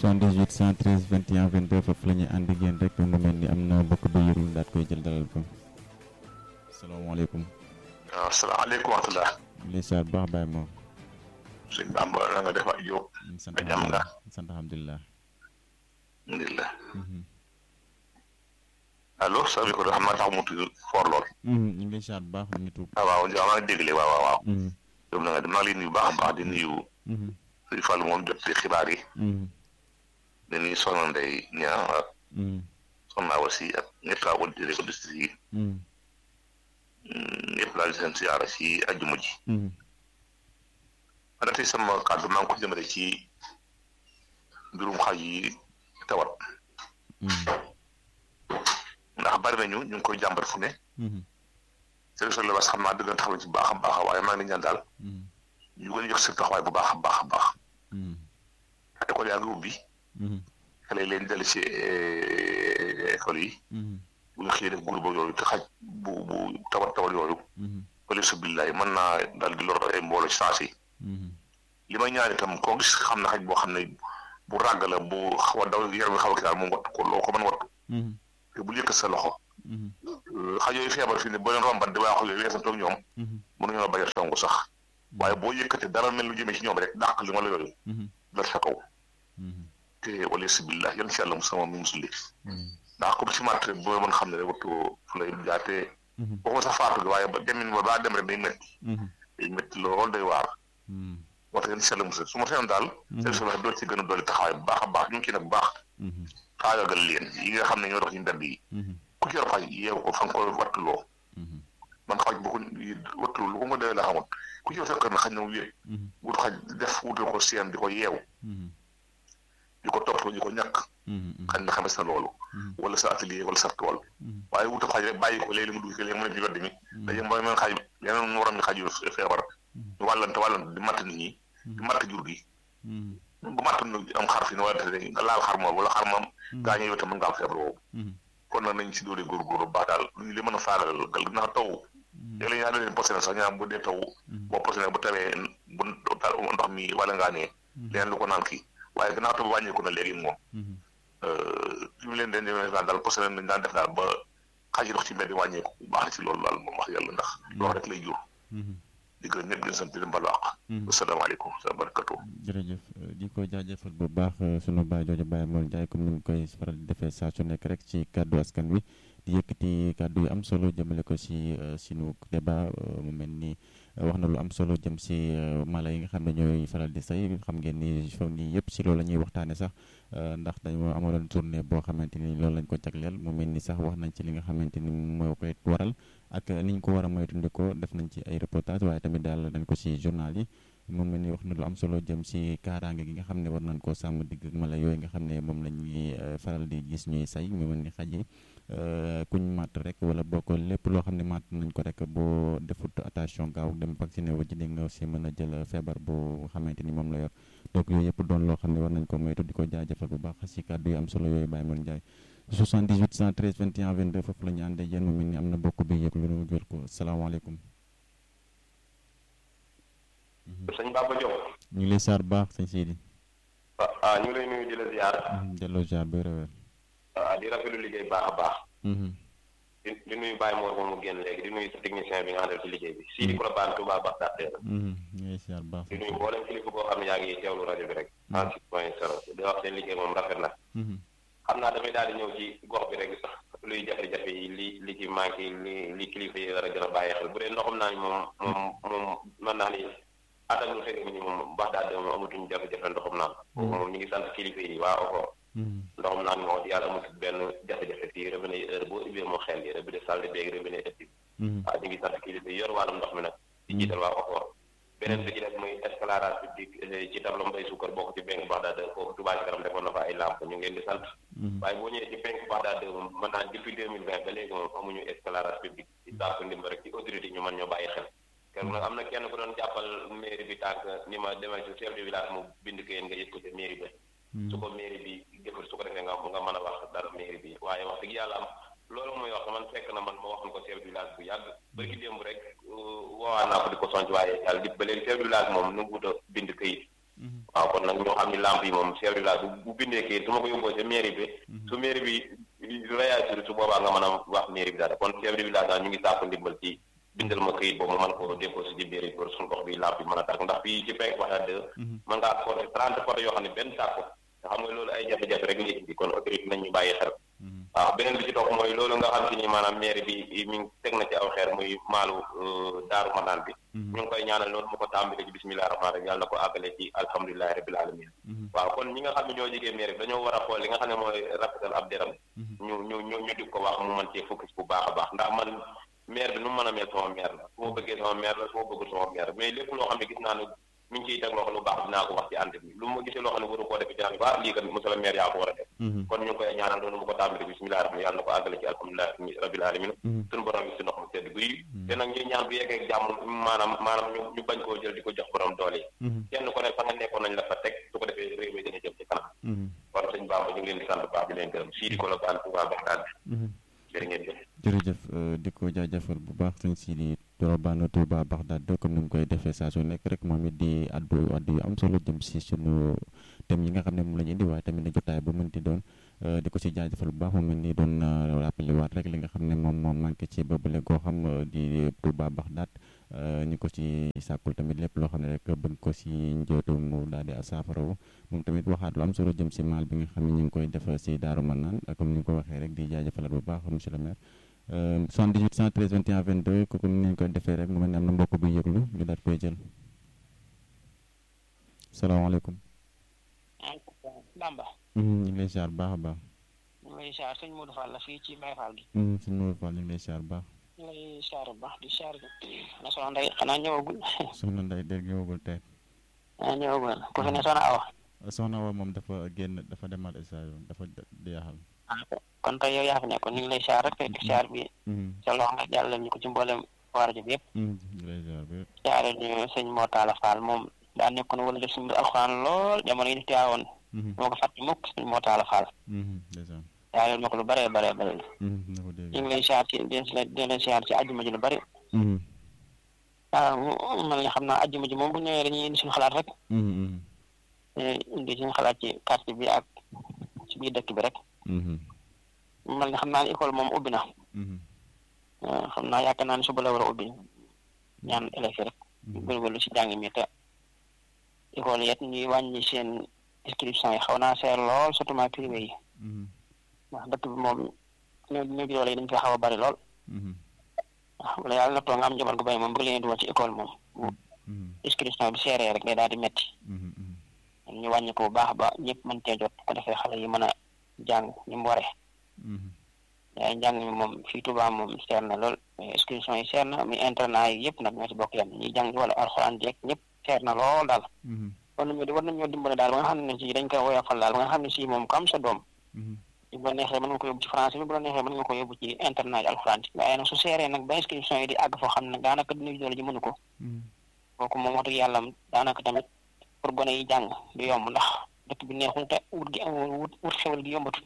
78 113 21 22 foofu la ñuy ànd ak yéen rek mu mel ni am na bokk ba yëglu daat koy jël dalal ko salaamaaleykum. waaw salaamaaleykum wa rahmatulah. lay saa baax Baye moom. sëñ Bamba na nga def ak Diop. sant ba jàmm nga. sant alhamdulilah. alhamdulilah. allo sëñ bi ko xam naa tax mu tudd for lool. ñu ngi lay saa baax ñu tuub. ah waaw Ndiaye maa ngi déglu waaw waaw waaw. Diop na nga dem naa leen nuyu baax a baax di nuyu. sëñ Fallou moom jot ci xibaar yi. di nuyu Soxna Ndeye Niang ak. Soxna aussi ak ñëpp laa woon di ko district yi. ñëpp laa di seen siyaara si ajjuma ji. man tey sama kàddu maa ngi ko jëmale ci mbirum xaj yi tawat. ndax bari nañu ñu ngi koy jàmbat fu ne. service de l'élevage xam naa dëgg taxaw ci baax a baax waaye maa ngi leen ñaan daal. ñu gën a jox seen taxawaay bu baax a baax a baax. école yaa ngi ubbi. xale yi leen dellu si école yi. bu ñu xëyee def groupe yooyu te xaj bu bu tawat tawat yooyu. wala subillaay mën naa daal di lor ay mbooloo ci saa si. li may ñaan itam koo gis xam na xaj boo xam ne bu ràgg la bu xaw a daw yaram bi xaw a kii daal moom wattu ko loo ko mën wattu. te bu yëkkat sa loxo. xaj yooyu feebar fii ne boo leen rombat di waaxu yooyu weesantoog ñoom. mënuñu la bañ a songu sax. waaye boo yëkkatee dara mel lu jëmee ci ñoom rek dàq li wala yooyu. dal sa kaw. te wala sibillah yan si yàlla mu sama mi musulli. ndax comme si matt boo mën xam ne rek wattu fu lay jaatee. waxuma sax faatu gi waaye ba demin ba baa dem rek day métti. day métti lool day waar. moo tax yan si yàlla musul su ma seyoon daal. seen solo doo ci gën a dolli taxawaay bu baax a baax ñu ngi ci nag bu baax. xaagagal leen yi nga xam ne ñoo dox ci mbedd yi. ku ci yor xaj yeewu ko fa nga koy wattuloo. man xaj bu ko wattuloo lu ko nga doyee la xamoon ku ci yor sa kër na xaj na mu wéet. wut xaj def wutal ko seen di ko yeewu. di ko toppatoo di ko ñàkk. xaj na xames na loolu. wala sa atelier wala sa tool. waaye wutal xaj rek bàyyi ko léegi mu dugg léegi mu ne ci wedd mi. dañuy mën mën xaj yeneen waroon xaj yu feebar. ñu wàllante wàllante di matt nit ñi. di matt jur gi. bu mattoon nag am xar fi ne wala te nga laal xar moom wala xar moom. gaañoo yow tam mën nga am feebar boobu. kon nag nañ si doole góorgóorlu baax daal lu li mën a faagal gal naa taw. léeg-léeg ñaa leen posé na sax ñaa bu dee taw. boo posé nag bu tawee bu daal ndox mi wala ngaa nee. leen lu ko naan kii waaye gannaaw taw wàññeeku na léegi moom. fi mu leen den demee daal posé nañ daan def daal ba xaj yi dox ci mbedd wàññeeku baax na ci loolu daal moom wax yàlla ndax loolu rek lay jur. di gërëm ñëpp di sant di leen balu àq. asalaamaaleykum sa barakatu. jërëjëf di ko jaajëfal bu baax sunu baay jooju Baye Mor Ndiaye comme ni mu koy faral di defee saa su nekk rek ci kàddu askan wi di yëkkati kàddu yu am solo jëmale ko si sunu débat mu mel ni wax na lu am solo jëm si mala yi nga xam ne ñooy faral di say xam ngeen ni foog nii yëpp si loolu la ñuy waxtaane sax ndax dañoo amaloon tournée boo xamante ni loolu lañ ko jagleel mu mel ni sax wax nañ ci li nga xamante ni moo koy waral ak niñ ko war a moytandikoo def nañ ci ay reportage waaye tamit daal dañ ko si journal yi moom mel ni wax na lu am solo jëm si kaaraange gi nga xam ne war nañ koo sàmm digg ak mala yooyu nga xam ne moom la ñuy faral di gis ñuy say mu mel ni xaj yi kuñ màtt rek wala boo ko lépp loo xam ne màtt nañ ko rek boo defut attention gaaw dem vacciné wu ji di nga si mën a jël feebar bu xamante ni moom la yor donc yooyu yëpp doon loo xam ne war nañ ko moytu di ko jaajëfal bu baax si kàddu yu am solo yooyu Baye Mor Ndiaye 78 113 21 22 foofu la ñu àndee yéen mu mel ni am na bokk bi yëg lu nu jël ko salaamaaleykum. sëñ Baba Diop. ñu ngi lay saar baax sëñ Sidi. ah ñu ngi lay nuyu di la ziar. delloo ziar ba rëwër. ah di rafetlu liggéey baax a baax. di di nuyu Baye Mor moom mu génn léegi di nuyu sa technicien bi nga àndal ci liggéey bi. Sidi Kolobane Touba Baxdaad. ñu ngi lay ziar baax. di nuyu mboolem kilifa boo xam ne yaa ngi teewlu rajo bi rek. 106 point 0 di wax seen liggéey moom rafet na. xam naa damay daal di ñëw ci gox bi rek luy jafe-jafe yi li li ci manqué li li kilifa yi war a gën a bàyyi xel bu dee ndoxam naa ni moom moom moom mën naa ni attaque lu xëy ni moom baax daal de moom amatuñ jafe-jafe ndoxam naan moom ñu ngi sant kilifa yi waa oko ndoxam naan moo yàlla amatul benn jafe-jafe fii robinet yi heure boo ubbee moo xel yi robinet salle de bain robinet ëpp waaw ñu ngi sant kilifa yi yor wàllum ndox mi nag di jiital waa oko beneen bi ci def muy éclairage public ci tableau mbay suukar bokk ci penk Baxdaad foofu Touba ci kanam defoon na fa ay lamp ñu ngi leen di sant waaye boo ñëwee ci penk Baxdaad moom mën naa depuis deux mille vingt ba léegi moom amuñu éclairage public ci saaku ndimba rek ci autorité ñu mën ñoo bàyyi xel keroog nag am na kenn ku doon jàppal mairie bi tànk ni ma demee ci chef de village mu bind kayit nga yët ko ci mairie bi su ko mairie bi deful su ko defee nga nga mën a wax dara mairie bi waaye wax dëgg yàlla am loolu muy wax man fekk na man ma waxoon ko chef de village bu yàgg bërki démb rek woowaa naa ko di ko sonc waaye yàlla di ba léegi chef de village moom nu wut a bind këyit waaw kon nag ñoo xam ni lamp yi moom chef de village bu bindee kii su ma ko yóbboo ca mairie bi su mairie bi réagir su boobaa nga mën a wax mairie bi daal kon chef de village daal ñu ngi sàkku ndimbal ci bindal ma këyit boobu ma mën ko déposé ci mairie pour suñu gox bi lamp yi mën a tàkk ndax fii ci penk waxee deux mën ngaa compter trente photo yoo xam ne benn tàkku nga xam nga loolu ay jafe-jafe rek ngi indi kon autorité nañ ñu bàyyi xel waaw beneen bi ci topp mooy loolu nga xam si ni maanaam mairie bi mi ngi teg na ci aw xeer muy maalu daaru manaan bi ñu ngi koy ñaanal loolu mu ko tàmbale ci bisimilah rahmaan rahim yàlla na ko àggale ci alhamdulilahi rabil alamin waaw kon ñi nga xam ne ñoo jigee mairie bi dañoo war a xool li nga xam ne mooy rafetal ab deram ñu ñu ñu ñu di ko wax mu mën cee focus bu baax a baax ndax man maire bi nu mu mën a mel sama maire la su ma bëggee sama maire la su ma bëggul sama maire mais lépp loo xam ne gis naa ne mi ngi ciy teg loo xam ne lu baax dinaa ko wax ci ànd bi lu ma gisee loo xam ne waru koo def ci ànd ba lii kat monsieur le maire yaa ko war a def kon ñu ngi koy ñaanal loolu mu ko tàmbali bisimilah rahmaan yàlla na ko àggale ci alhamdulilah rabil alamin suñu borom bi si ndox mu sedd guy te nag ñuy ñaan bu yeggee jàmm maanaam maanaam ñu ñu bañ koo jël di ko jox borom doole yi kenn ko ne fa nga nekkoon nañ la fa teg su ko defee réew mi dina jëm ci kanam kon sëñ Bamba ñu ngi leen di sant baax di leen gërëm sii di ko la baan Touba Baxdaad bi jërë ngeen jëf jërëjëf di ko jaajëfal bu baax sëñ Sidi Dorobane Touba Baxdaad comme ni mu koy defee saa su nekk rek moom it di addu addu yu am solo jëm si sunu thème yi nga xam ne moom la ñu indi waaye tamit ne jotaay bu mënti doon di ko si jaajëfal bu baax moom it ni doon rappelé waat rek li nga xam ne moom moom manqué ci boobule goo xam di Touba Baxdaad ñu ko ci sàkkul tamit lépp loo xam ne rek bëgg ko si njootu mu daal di saafarawu moom tamit waxaat lu am solo jëm si maal bi nga xam ne ñu ngi koy def si Daaru Manaan comme ni nga ko waxee rek di jaajëfalaat bu baax monsieur le maire 78 113 21 22 kooku ni ñu koy defee rek mu mel ne am na mbokk bu yëglu ñu daal koy jël salaamaaleykum. Bamba. ñu ngi lay siyaar bu baax a baax. ñu ngi lay siyaar sëñ Modou Fall la fii ci Baye Fall gi. sëñ Modou Fall ñu ngi lay siyaar bu baax. ñu ngi lay siyaar bu baax di siyaar na soxna Ndeye xanaa ñëwagul. soxna Ndeye dégg ñëwagul tey. ah ñëwagul ku fi ne soxna Awa. soxna Awa moom dafa génn dafa demal station dafa jeexal. kon tey yow yaa fi nekkoon ñu ngi lay siyaar rek di siyaar bi. sa loxo nga jàllale ñu ko ci mboolem waa rajo bi yëpp. ñu ngi lay siyaar bi. siyaare ñu sëñ Mortala Fall moom daa nekkoon wala def suñu alxuraan lool jamono yi ñu teewoon. moo ko fàtte mukk sëñ Mortala Fall. ndeysaan. siyaare ma ko lu bëree bëree bëri. na ko dégg ñu ngi lay siyaar ci di leen siyaar ci àjjuma ji lu bëri. waaw man nga xam naa àjjuma ji moom bu ñëwee dañuy indi suñu xalaat rek. indi suñu xalaat ci quartier bi ak ci biir dëkk bi rek. man nga xam naa ne école moom ubbi na. xam naa yaakaar naa ne suba la war a ubbi ñaan élèves yi rek. góorgóorlu si jàng mi te école yet ñuy wàññi seen inscription yi xaw naa seer lool surtout ma privé yi. ndax dëkk bi moom ñoo ñoo doole yi dañ koy xaw a bari lool. waaw wala yàlla na toog nga am njaboot gu bay moom bëgg leen dugal ci école moom. inscription bi seeree rek day daal di metti ñu wàññi ko bu baax ba ñëpp mën cee jot ko defee xale yi mën a jàng ni mu waree. waaye njàng mi moom fii Tuubaa moom seer na lool inscription yi seer na mi internat yi yëpp nag ñoo ci bokk yam ñuy jàng wala alxuraan jeeg ñëpp seer na lool daal. war nañoo war nañoo dimbale daal ba nga xam ne si dañ koy woyofal daal ba nga xam ne si moom comme sa doom. bu la neexee mën nga ko yóbbu ci français bi bu la neexee mën nga ko yóbbu ci internat yi alxuraan ci waaye nag su seeree nag ba inscription yi di àgg foo xam ne daanaka dina doole ji mënu ko. kooku moom wax dëgg yàlla daanaka tamit pour gone yi jàng du yomb ndax dëkk bi neexul te wut gi wut wut xewal gi yombatul.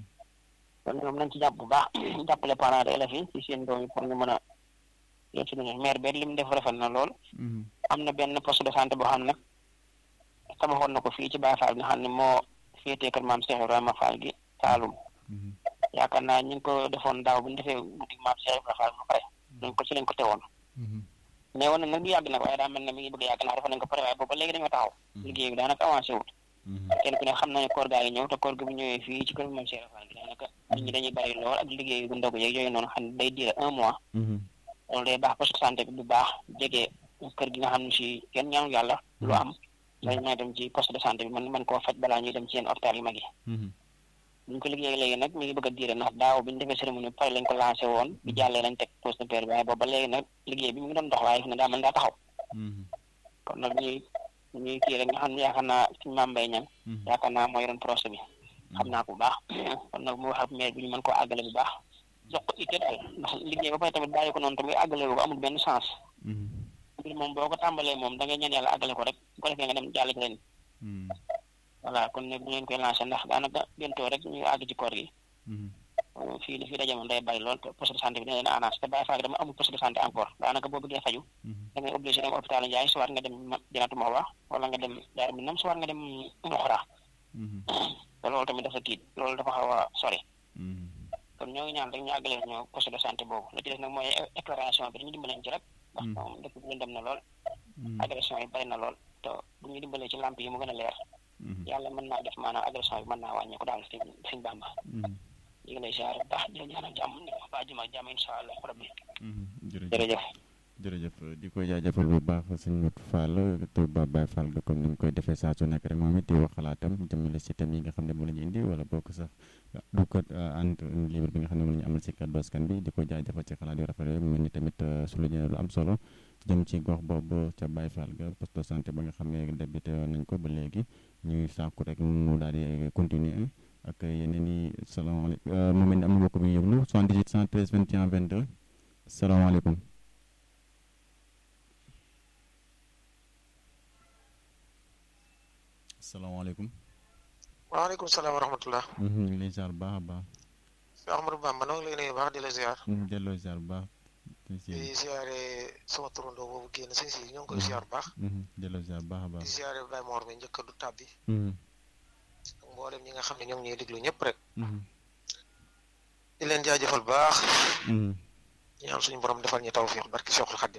kon ñoom nañ ci jàpp bu baax jàppale parents d'élèves yi ci seen doom yi pour ñu mën a yéen si maire bi li mu def rafet na lool. am na benn poste de santé boo xam ne tabaxoon na ko fii ci Baye Fall nga xam ne moo féetee kër maam Cheikh Ibrahima Fall gi Saalum. yaakaar naa ñu ngi ko defoon daaw bu ñu defee guddi maam Cheikh Ibrahima Fall ba pare. dañ ko ci lañ ko teewoon. mais woon na nag du yàgg nag waaye daa mel ne mi ngi bëgg yàgg ndax defoon nañ ko pare waaye booba léegi dañoo taxaw. liggéey bi daanaka avancé wut. kenn ku ne xam na ne koor gaa yi ñëw te koor gi bu ñëwee fii ci kër maam Cheikh Fall gi daanaka nit ñi dañuy bari lool ak liggéey bu ndogu yeeg yooyu noonu xam ne day diire un mois. loolu day baax parce que santé bi bu baax jege kër gi nga xam ne si kenn ñaanu yàlla lu am dañ mën a dem ci poste de santé bi man man koo faj balaa ñuy dem ci yenn hôpital yu mag yi buñ ko liggéey léegi nag mi ngi bëgg a diire ndax daaw bi ñu defee cérémonie bi pare lañ ko lancé woon bi jàllee lañ teg poste de père bi waaye boobu ba léegi nag liggéey bi mi ngi doon dox waaye fi ne daa mën daa taxaw kon nag ñuy ñuy kii rek nga xam ne yaakaar naa suñ maam mbay ñan yaakaar naa moo yoroon projet bi xam naa ko bu baax kon nag mu wax ak maire bi ñu mën koo àggale bu baax jox ko itte daal ndax liggéey ba pare tamit bàyyi ko noonu tamit àggale ko amul benn sens mbir moom boo ko tàmbalee moom da ngay ñaan yàlla àggale ko rek bu ko defee nga dem jàll ci leen voilà kon nag bu ngeen koy lancé ndax daanaka bientôt rek ñu àgg ci koor gi fii li fi daje moom day bari lool te poste de santé bi dina leen arrange te Baye Fall dama amul poste de santé encore daanaka boo bëggee faju da ngay obligé dem hôpital Ndiaye soit nga dem Janatu Mahwa wala nga dem Daaru Minam soit nga dem Ndoxora te loolu tamit dafa tiit loolu dafa xaw a sori kon ñoo ngi ñaan rek ñu àggale ñoo poste de santé boobu la ci des nag mooy éclairage bi dañu dimbaleen ci rek ndax moom dëkk bi dem na lool agression yi bari na lool te bu ñu dimbalee ci lamp yi mu gën a leer yàlla mën naa def maanaam agression bi mën naa wàññeeku daal si siñ bàmba ñu ngi lay ziar bu baax di la ñaanal jàmm ne ba juma jàmm insha allah rabbi jërëjëf jërëjëf di ko jaajëfal bu baax sëñ Modou Fall Touba Baye Fall ga comme ni ñu koy defee saa su nekk rek moom it di wax xalaatam jëmale si thème yi nga xam ne moom la ñu indi wala bokk sax du ko ant libre bi nga xam ne moom la ñu amal si kàddu askan bi di ko jaajëfal ci xalaat yu rafet yooyu mel ni tamit su lu lu am solo jëm ci gox boobu ca Baye Fall ga poste de santé ba nga xam ne débuté nañ ko ba léegi ñuy sàkku rek mu daal di continuer ak yeneen i salaamaaleykum mu mel ni am na mbokk mi yëglu 78 113 21 22 salaamaaleykum salaamaaleykum. waaleykum salaam wa rahmatulah. ñu ngi lay ziar bu baax a baax. Cheikh Ahmadou Bamba noo ngi lay nuyu baax di la ziar. delloo ziar bu baax. di ziare sama turandoo boobu génn sëñ si ñoo ngi koy ziar bu baax. delloo ziar bu baax a baax. di ziare Baye Mor mi njëkk du tàbbi. ak mboolem ñi nga xam ne ñoo ngi ñuy déglu ñëpp rek. di leen jaajëfal bu baax. ñaan suñu borom defal ñu tawfiq barki Cheikhul Khadim.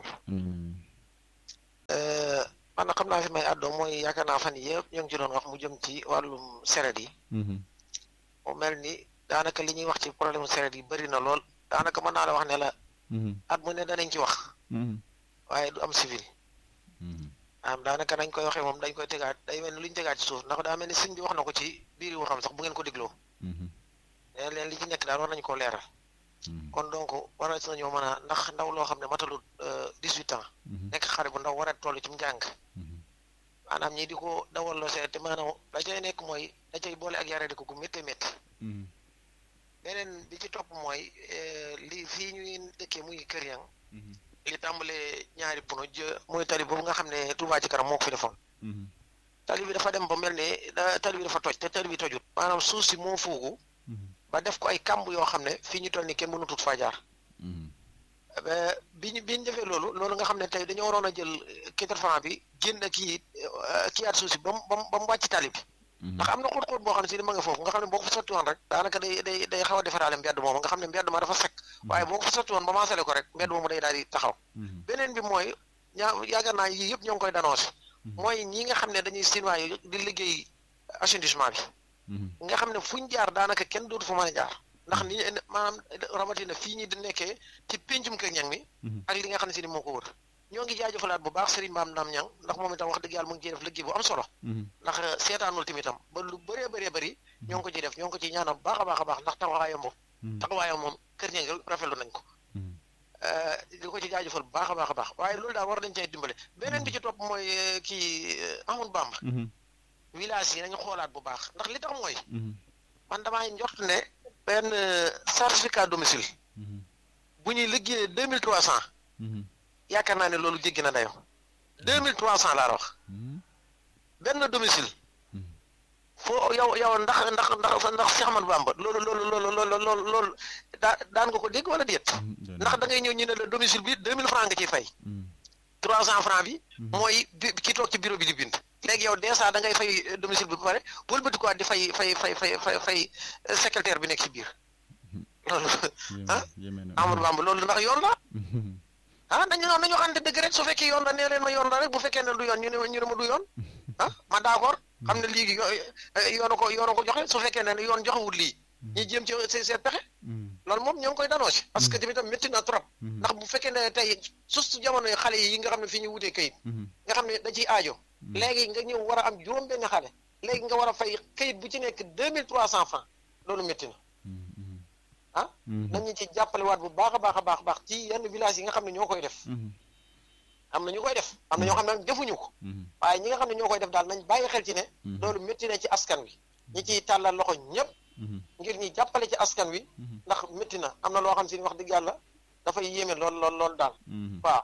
man na xam naa fi may àddoo mooy yaakaar naa fan yëpp ñoo ngi ci doon wax mu jëm ci wàllum seret yi mu mel ni daanaka li ñuy wax ci problème seret yi bëri na lool daanaka mën naa la wax ne la at mu ne danañ ci wax waaye du am civil am daanaka nañ koy waxee moom dañ koy tegaat day mel ni lu ñu tegaat ci suuf ndax daa mel ni sëñ bi wax na ko ci biir yi waxam sax bu ngeen ko dégloo leen leen li ci nekk daal war nañu koo leeral kon donc war na si nañoo mën a ndax ndaw loo xam ne matalut dix-huit ans nekk xare bu ndaw war a toll ci njàng maanaam ñii di ko dawal loo seet te maanaam la cay nekk mooy da cay boole ak yare di ko gu métti métti beneen bi ci topp mooy li fii ñuy dëkkee muy kër yang li tàmbalee ñaari puno jë muy tali boobu nga xam ne Touba ci kanam moo ko fi defoon tali bi dafa dem ba mel ne tali bi dafa toj te tali bi tojut maanaam suuf si moo fuugu ba def ko ay kàmb yoo xam ne fii ñu toll nii kenn mënu tut faa jaar bi ñu bi ñu defee loolu loolu nga xam ne tey dañoo waroon a jël quatre franc bi génn kii kii at suuf si ba mu ba mu wàcc tali bi ndax am na xóot-xóot boo xam ne si ni ma nga foofu nga xam ne boo ko fa sotti woon rek daanaka day day day xaw a defaraale mbedd moom nga xam ne mbedd ma dafa sekk waaye boo ko fa sotti woon ba maasale ko rek mbedd moomu day daal di taxaw beneen bi mooy ñaa yaakaar naa yii yëpp ñoo ngi koy danoncé mooy ñi nga xam ne dañuy chinois yi di liggéey assainissement bi nga xam ne fuñ jaar daanaka kenn dootu fa mën a jaar ndax ni maanaam rawatina fii ñi di nekkee ci péncum kër ñang mi ak li nga xam ne si ni moo ko wër ñoo ngi jaajëfalaat bu baax Serigne Maam Naam Ñang ndax moom itam wax dëgg yàlla mu ngi ciy def liggéey bu am solo ndax seetaanul tamitam ba lu bëree bëree bëri ñoo ngi ko ciy def ñoo ngi ko ciy ñaanal bu baax a baax a baax ndax taxawaayam moom taxawaayam moom kër ñang rafetlu nañ ko di ko ci jaajëfal bu baax a baax a baax waaye loolu daal war nañ cay dimbale beneen bi ci topp mooy kii Ahmadou Bamba village yi nañu xoolaat bu baax ndax li tax mooy man damaa njort ne benn certificat domicile bu ñuy liggéeyee deux mille trois cent yaakaar naa ne loolu jéggi na dayo deux mille trois cent laa wax benn domicile foo yow yow ndax ndax ndax ndax Cheikh Ahmadou Bamba loolu loolu loolu loolu loolu loolu daa daan nga ko dégg wala déet ndax da ngay ñëw ñu ne la domicile bi deux mille franc nga ciy fay trois cent franc bi mooy bi ki toog ci bureau bi di bind léegi yow dèjà da ngay fay domicile bi ba pare wëlbati ko di fay fay fay fay fay fay secrétaire bi nekk ci biir loolu ah Amadou Bamba loolu ndax yoon la ah dañu noonu dañoo xamante dëgg rek su fekkee yoon la nee leen ma yoon la rek bu fekkee ne du yoon ñu ne ñu ne ma du yoon ah ma d'accord xam ne léegi yoonu ko yoonu ko joxe su fekkee ne yoon joxewul lii ñu jéem ci seen pexe loolu moom ñoo ngi koy danoo si parce que tamit métti na trop ndax bu fekkee ne tey surtout jamono yi xale yi nga xam ne fii ñu wutee kayit nga xam ne da ciy aajo léegi nga ñëw war a am juróom benn xale léegi nga war a fay kayit bu ci nekk deux mille trois cent francs loolu métti na ah nañu ci jàppale waat bu baax a baax a baax baax ci yenn village yi nga xam ne ñoo koy def am na ñu koy def am na ñoo xam ne defuñu ko waaye ñi nga xam ne ñoo koy def daal nañ bàyyi xel ci ne loolu métti na ci askan wi ñi ciy tàllal loxo ñëpp ngir ñi jàppale ci askan wi ndax métti na am na loo xam si ni wax dëgg yàlla dafay yéeme lool lool lool daal waaw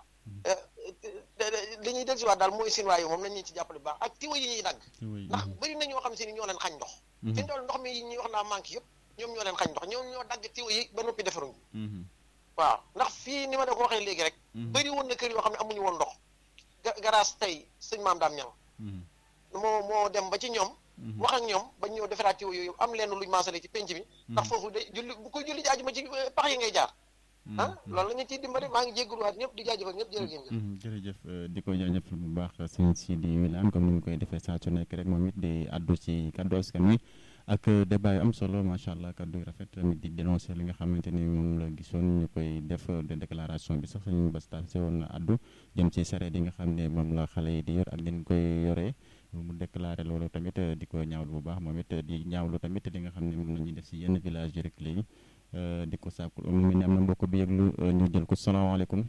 li ñuy del si waat daal mooy sinwaa yi moom nañ ñu ci jàppale bu baax ak tiwa yi ñuy dagg ndax bëri na ñoo xam si ni ñoo leen xañ ndox fi ndool ndox mi ñuy wax naa manque yëpp ñoom ñoo leen xañ ndox ñoom ñoo dagg tiwo yi ba noppi defaruñ waaw ndax fii ni ma la ko waxee léegi rek bëri woon na kër yoo xam ne amuñu woon ndox garaas tey sëñ maam daam ñang moo moo dem ba ci ñoom wax ak ñoom ba ñëw defaraat tiwo yooyu am leen luñ maasale ci penc mi ndax foofu day julli bu koy julli ji àjjuma ci pax yi ngay jaar ah loolu la ñu ciy dimbali maa ngi jégaluwaat ñëpp di jaajëfal ñëpp jërëjëf jërëjëf di ko jaajëfal bu baax sëñ Sidi Wilane comme ni mu koy defee saa su nekk rek moom it di addu ci kaddu askan wi ak débat yu am solo macha allah kaddu yu rafet tamit di dénoncer li nga xamante ni moom la gisoon ñu koy def de déclaration bi sax suñu bastal si woon na addu jëm ci sareet yi nga xam ne moom la xale yi di yor ak leen koy yoree mu déclaré loolu tamit di ko ñaawlu bu baax moom it di ñaawlu tamit li nga xam ne moom la ñuy def si yenn village yi rek léegi di ko sàkku mu ngi ne am na mbokk bi yëglu ñu jël ko salaamaaleykum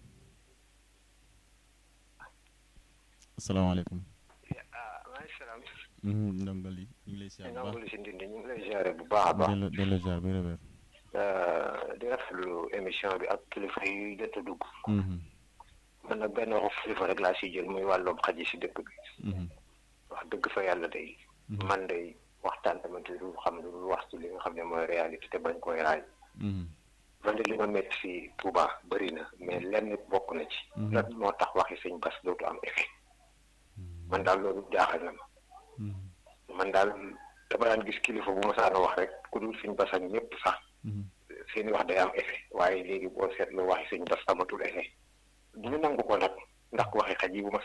salaamaaleykum. ndongali ñu ngi lay ziar bu baax si ndindi ñu ngi lay ziare bu baax a baax. delloo delloo ziar bi rëbër. di rafetlu émission bi ak kilifa yi jot a dugg. man nag benn waxu kilifa rek laa siy jël muy wàllum xaj yi si dëkk bi. wax dëgg fa yàlla day. man day waxtaan tamit lu xam lu wax ci li nga xam ne mooy réalité te bañ koy raay. man de li ma métti fii Touba bëri na mais lenn bokk na ci. lan moo tax waxi sëñ Bass dootu am effet. man daal loolu jaaxal na ma. man daal dama daan gis kilifa bu ma saana wax rek ku dul sëñ Bass ak ñëpp sax. seeni wax day am effet waaye léegi boo seetloo waxi sëñ Bass amatul effet. du ñu nangu ko nag ndax waxi xaj yi bu ma